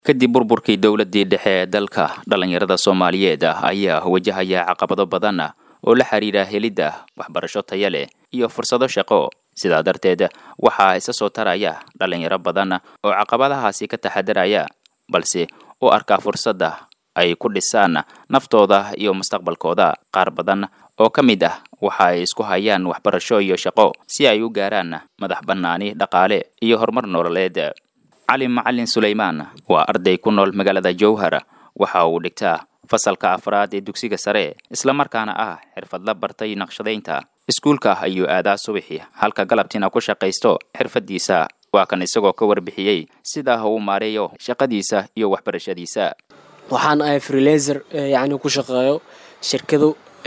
kadib burburkii dowladdii dhexe ee dalka dhallinyarada soomaaliyeed ayaa wajahaya caqabado badan oo la xidhiidha helidda waxbarasho taya leh iyo fursado shaqo sidaa darteed waxaa isa soo taraya dhallinyaro badan oo caqabadahaasi ka taxadaraya balse u arkaa fursadda ay ku dhisaan naftooda iyo mustaqbalkooda qaar badan oo ka mid ah waxa ay isku hayaan waxbarasho iyo shaqo si ay u gaaraan madax bannaani dhaqaale iyo horumar nololeed cali macalin sulaymaan waa arday ku nool magaalada jowhar waxa uu dhigtaa fasalka afraad ee dugsiga sare islamarkaana ah xirfadla bartay naqshadaynta iskuulka ayuu aadaa subaxi halka galabtiina ku shaqaysto xirfaddiisa waa kan isagoo ka warbixiyey sida uu maareeyo shaqadiisa iyo waxbarashadiisa waxaan ahay freelaser yacni ku shaqeeyo shirkado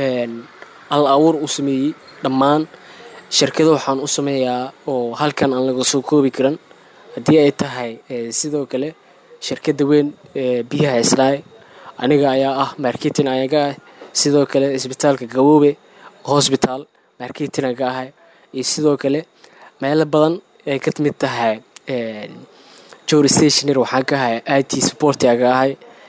al abuur u sameeyey dhammaan shirkado waxaan u sameeyaa oo halkan aan laga soo koobi karan haddii ay tahay sidoo kale shirkadda weyn biyaha islaay aniga ayaa ah marketing ayaga ah sidoo kale isbitaalka gaboobe hosbitaal marketing aga ahay iyo sidoo kale meelo badan ay ka mid tahay jor stationer waxaan ka ahay i t support aga ahay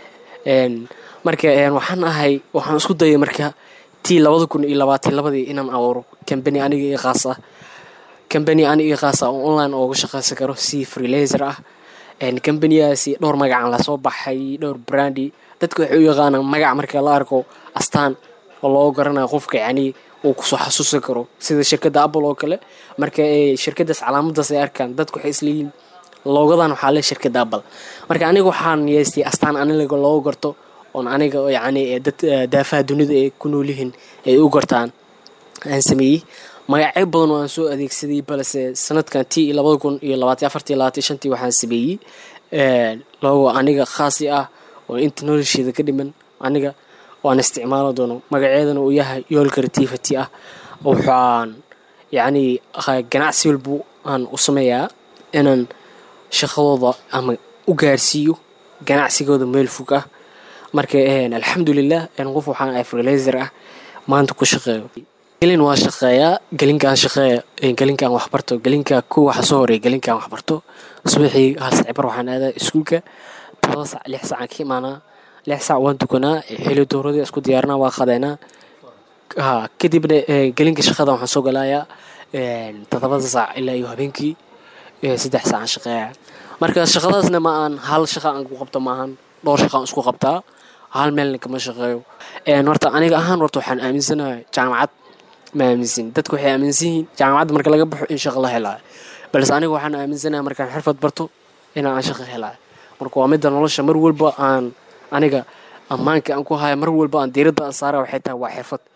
marka waxaan ahay waxaan isku dayay marka tii labada kun iyo labaatan labadii inaan abuuro cambany aniga io khaas ah cambany aniga io khaas ah oo online ooga shaqaysan karo si freelaser ah cambaniyaasi dhowr magacaan lasoo baxay dhowr brandi dadka waxay u yaqaanaan magac marka la arko astaan oo loo garanayo qofka yacni uu kusoo xasuusan karo sida shirkadda apple oo kale marka shirkadaas calaamadaas ay arkaan dadku waxay isleeyihin loogadan waxaa le shirkadda apple marka aniga waxaan yeestay astaan aniga loogu garto oon aniga yacni dad daafaha dunida ay ku noolyihiin ay u gartaan aan sameeyey magacyo badan oo aan soo adeegsaday balse sanadkan tii labada kun iyo labaatan afartii labaatan shantii waxaan sameeyey logo aniga khaasi ah oo inta nolosheeda ka dhiman aniga waan isticmaalo doono magaceedana uu yahay yool creativity ah waxaan yacni ganacsi walbu aan u sameeyaa inaan shaqadooda ama u gaarsiiyo ganacsigooda meel fog ah marka alxamdulilah qof waxaan ahay freelaser ah maanta ku shaqeeyo gelin waa shaqeeyaa gelinkaan shaqeeya gelinkaan waxbarto gelinka ku waxa soo horeeya gelinkaan waxbarto subaxii hal saacibar waxaan aadaa iskuulka todoba sac lix sacaan ka imaanaa lix sac waan tukanaa xili dowradii isku diyaarinaa waa qadeenaa ha kadibna gelinka shaqada waxaan soo galayaa todobada saac ilaa iyo habeenkii saddex saacaan shaqeeya marka shaqadaasna ma aan hal shaqa aan ku qabto maahan dhowr shaqaan isku qabtaa hal meelna kama shaqeeyo horta aniga ahaan horta waxaan aaminsanahay jaamacad ma aaminsan dadku waxay aaminsan yihiin jaamacadda marka laga baxo in shaqo la helaayo balse aniga waxaan aaminsanahay markaan xirfad barto inaan shaqo helaayo marka waa midda nolosha mar walba aan aniga ammaanka aan ku haya mar walba aan diiradda aan saara waxay tahay waa xirfad